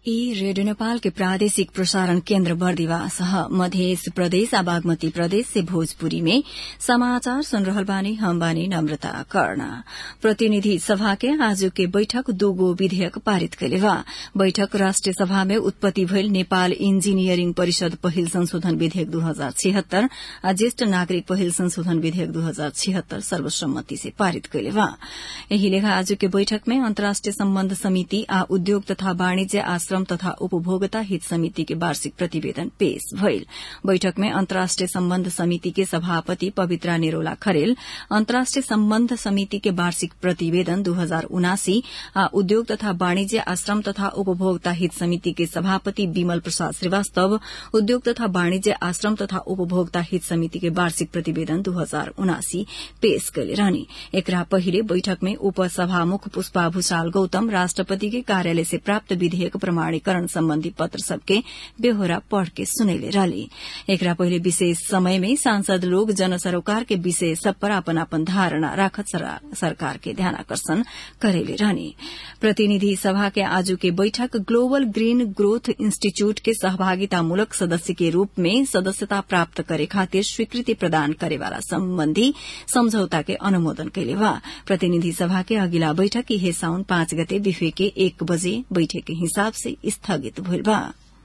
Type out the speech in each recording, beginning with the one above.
ई रेडियो नेपाल के प्रादेशिक प्रसारण केन्द्र बर्दिवास ह मध्य प्रदेश आ बागमती प्रदेश से भोजपुरी में समाचार सुन रहल बानी हम बानी नम्रता कर्ण प्रतिनिधि सभा के आज के बैठक दूगो विधेयक पारित कैले बा बैठक राष्ट्रिय सभा में उत्पत्ति भइल नेपाल इंजीनियरिंग परिषद पहिल संशोधन विधेयक दू हजार छिहत्तर आ ज्येष्ठ नागरिक पहिल संशोधन विधेयक दू हजार छिहत्तर सर्वसम्मति से पारित कैले बा यही लेखा आज के बैठक में अन्तर्राष्ट्रिय सम्बन्ध समिति आ उद्योग तथा वाणिज्य आश्रम तथा उपभोक्ता हित समिति के वार्षिक प्रतिवेदन पेश भइल बैठक में अन्तर्राष्ट्रिय सम्बन्ध समिति के सभापति पवित्रा निरोला खरेल अन्तर्राष्ट्रिय सम्बन्ध समिति के वार्षिक प्रतिवेदन दू हजार उनासी आ उद्योग तथा वाणिज्य आश्रम तथा उपभोक्ता हित समिति के सभापति विमल प्रसाद श्रीवास्तव उद्योग तथा वाणिज्य आश्रम तथा उपभोक्ता हित समिति के वार्षिक प्रतिवेदन दू हजार उनासी पेश कैले रहने एकरा पहिले बैठक में उपसभामुख पुष्पा भूषाल गौतम राष्ट्रपति के कार्यालय से प्राप्त विधेयक प्रमाणीकरण सम्बन्धी पत्र सबके बेहोरा पढ़ के सुनैले रहली एकरा पहिले विशेष समय में सांसद लोग जन सरोकार के विषय सब पर अपन अपन धारणा राखत सरकार के ध्यान आकर्षण करेले रहने प्रतिनिधि सभा के आजू के बैठक ग्लोबल ग्रीन ग्रोथ इंस्टीट्यूट के सहभागितामूलक सदस्य के रूप में सदस्यता प्राप्त करे खातिर स्वीकृति प्रदान करेवाला सम्बन्धी सम्झौता के अनुमोदन कैले बा प्रतिनिधि सभा के अगिला बैठक इहे साउन पाँच गते बिफे के एक बजे बैठक के हिसाब से स्थगित भइल बा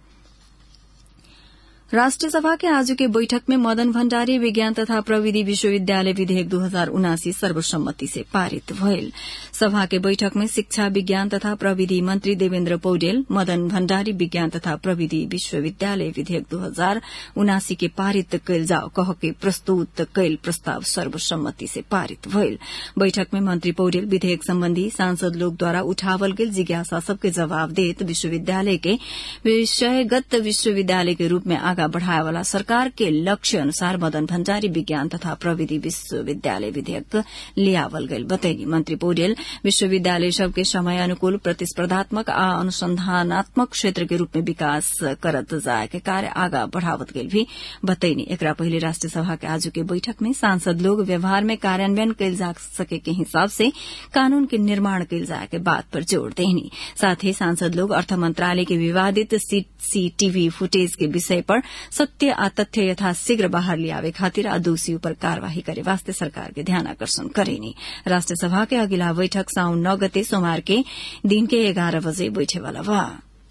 राष्ट्रिय सभा के आज के बैठक में मदन भण्डारी विज्ञान तथा प्रविधि विश्वविद्यालय विधेयक दू हजार उनासी सर्वसम्मति से पारित भइल सभा के बैठक में शिक्षा विज्ञान तथा प्रविधि मंत्री देवेन्द्र पौडेल मदन भण्डारी विज्ञान तथा प्रविधि विश्वविद्यालय विधेयक दू हजार उनासी के पारित कैल जाओ कह के प्रस्तुत कैल प्रस्ताव सर्वसम्मति से पारित भइल बैठक में मंत्री पौडेल विधेयक सम्बन्धी सांसद लोकद्वारा उठावल गेल जिज्ञासा सबके जवाब देत विश्वविद्यालय के विषयगत विश्वविद्यालय के रूप में आगा बढ़ाए वाला सरकार के लक्ष्य अनुसार मदन भण्डारी विज्ञान तथा प्रविधि विश्वविद्यालय विधेयक लियावल गईल बतैनी मंत्री पौडेल विश्वविद्यालय सबके समय अनुकूल प्रतिस्पर्धात्मक आ अनुसंधानात्मक क्षेत्र के रूप में विकास करत जाए के कार्य आगा बढ़ावत गईल भी बतैनी एकरा पहिले राष्ट्रिय सभा के आज के बैठक में सांसद लोग व्यवहार में कार्यान्वयन कैल जा सके के हिसाब से कानून के निर्माण कैल जाए के बात पर जोड़ देनी साथ ही सांसद लोग अर्थ मंत्रालय के विवादित सीसीटीवी फुटेज के विषय पर सत्य आ तथ्य यथाशीघ्र बाहर लियावे खातिर आ दोषी पर कार्यवाही करे वास्ते सरकार के ध्यान आकर्षण करेनी राष्ट्रिय सभा के अगिला बैठक साउन नौ गते सोमवार के दिन के एघार बजे बैठेवाला बा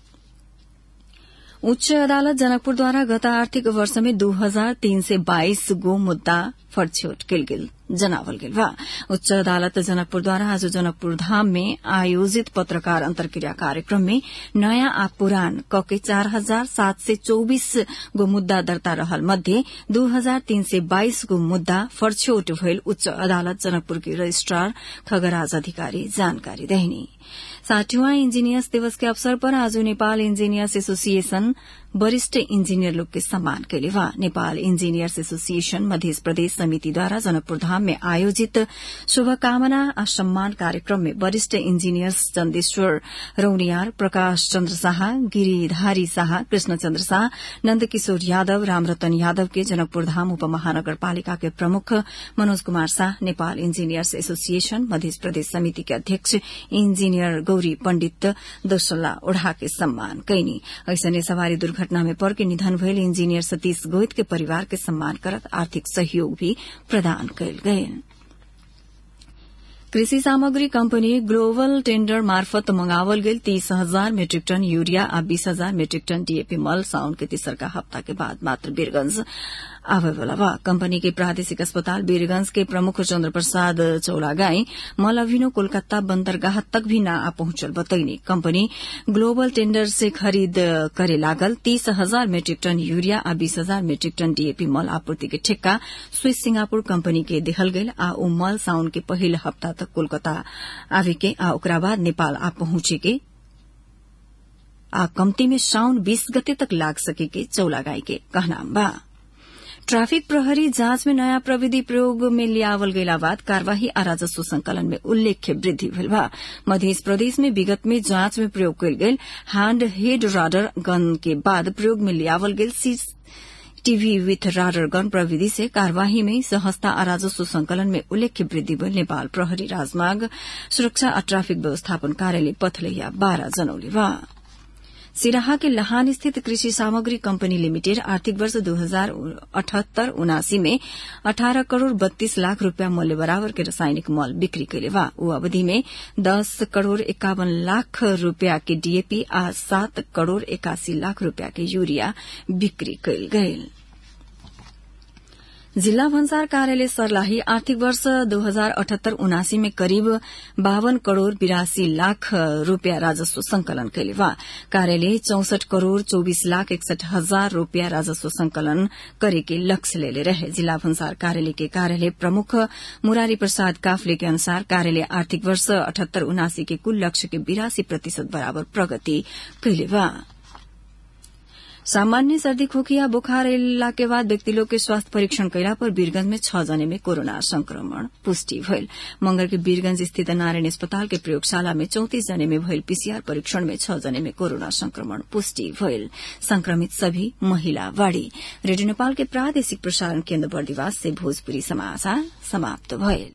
उच्च अदालत जनकपुरद्वारा गत आर्थिक वर्ष में दू हजार तीन सय बाइस गो मुद्दा फरछोट कैल गेल जनावल गेल बा उच्च अदालत जनकपुरद्वारा आज जनकपुर धाम में आयोजित पत्रकार अंतर्क्रिया कार्यक्रम में नयाँ आ पुरान कके चार हजार सात सय चौबिस गो मुद्दा दर्ता रहल मध्ये दू हजार तीन सय बाइस गो मुद्दा फरछोट भइल उच्च अदालत जनकपुर के रजिस्ट्रार खगराज अधिकारी जानकारी देहनी साठीवां इंजीनियर्स दिवस के अवसर पर आज नेपाल इंजीनियर्स एसोसिएशन वरिष्ठ इंजीनियर लोग के सम्मान कैले बा नेपाल इंजीनियर्स एसोसिएशन मध्य प्रदेश समितिद्वारा जनकपुर धाम में आयोजित शुभकामना आ सम्मान कार्यक्रम में वरिष्ठ इंजीनियर्स चन्देश्वर रौनियार प्रकाश चन्द्र शाह गिरिधारी शाह कृष्णचन्द्र शाह नन्दकिशोर यादव रामरतन यादव के जनकपुर धाम उपमहानगरपालिका के प्रमुख मनोज कुमार शाह नेपाल इंजीनियर्स एसोसिएशन मध्य प्रदेश समिति के अध्यक्ष इंजीनियर गौरी पण्डित दोसल्ला ओढ़ा के सम्मान कैनी ऐसने सवारी दुर्घटना में पड़ के निधन भयल इंजीनियर सतीश गोइत के परिवार के सम्मान करत आर्थिक सहयोग भी प्रदान कयल गयल कृषि सामग्री कंपनी ग्लोबल टेंडर मार्फत मंगावल गेल तीस हजार मेट्रिक टन यूरिया आ बीस हजार मेट्रिक टन डीएपी मल साउन के तेसरका हप्ता के बाद मात्र वीरगंज आवेवाला बा कंपनी के प्रादेशिक अस्पताल वीरगंज के प्रमुख चंद्र प्रसाद चौलागाई मल अभिनो कोलकाता बंदरगाह तक भी न आ पहुंचल बतैनी कंपनी ग्लोबल टेंडर से खरीद करे लागल तीस हजार मेट्रिक टन यूरिया आ बीस हजार मेट्रिक टन डीएपी मल आपूर्ति के ठेक्का स्विस सिंगापुर कंपनी के देहल गेल आ उ मल साउन के पहिल हप्ता तक कोलकाता आवे के आ ओकरा बाद नेपाल आ पहुंचे के आ कम्ती में साउन बीस गते तक लाग सके के चौलागाई के कहना बा ट्राफिक प्रहरी जांच में नयाँ प्रविधि प्रयोग में लियावल गयला बाद कार्यवाही आ राजस्व संकलन में उल्लेख्य वृद्धि भेल बा मध्य प्रदेश में विगत में जांच में प्रयोग कयल गेल हैंड हेड राडर गन के बाद प्रयोग में लियावल गेल टीवी विथ राडर गन प्रविधि से कार्यवाही में सहजता आ राजस्व संकलन में उल्लेख्य वृद्धि भेल नेपाल प्रहरी राजमार्ग सुरक्षा आ ट्राफिक व्यवस्थापन कार्यालय पथलैया बाह्र जनौले बा सिराहा के लहान स्थित कृषि सामग्री कंपनी लिमिटेड आर्थिक वर्ष दो हजार अठहत्तर उनासी में अठारह करोड़ बत्तीस लाख रूपियाँ मूल्य बराबर के रासायनिक मल बिक्री कैले बा ऊ अवधि में दस करोड़ इक्यावन लाख रूपियाँ के डीएपी आ सात करोड़ इक्यासी लाख रूपियाँ के यूरिया बिक्री कैल गयल जिल्ला भन्सार कार्यालय सर्लाही आर्थिक वर्ष दो हजार अठहत्तर उनासी में करीब बावन करोड़ बिरासी लाख रूपियाँ राजस्व संकलन कैले बा कार्यालय चौसठ करोड़ चौबीस लाख इकसठ हजार रूपियाँ राजस्व संकलन करे के लक्ष्य लेले रहे जिला भन्सार कार्यालय के कार्यालय प्रमुख मुरारी प्रसाद काफले के अनुसार कार्यालय आर्थिक वर्ष अठहत्तर उनासी के कुल लक्ष्य के बिरासी प्रतिशत बराबर प्रगति कैले बा सामान्य सर्दी खोकी या बुखार अयला के बाद व्यक्ति लोग के स्वास्थ्य परीक्षण कैला पर वीरगंज में छह जने में कोरोना संक्रमण पुष्टि भइल मंगल के वीरगंज स्थित नारायण अस्पताल के प्रयोगशाला में चौतीस जने में भइल पीसीआर परीक्षण में छह जने में कोरोना संक्रमण पुष्टि भइल संक्रमित सभी महिला बाड़ी रेडियो नेपाल के प्रादेशिक प्रसारण केन्द्र बर्दिवास से भोजपुरी समाचार समाप्त भइल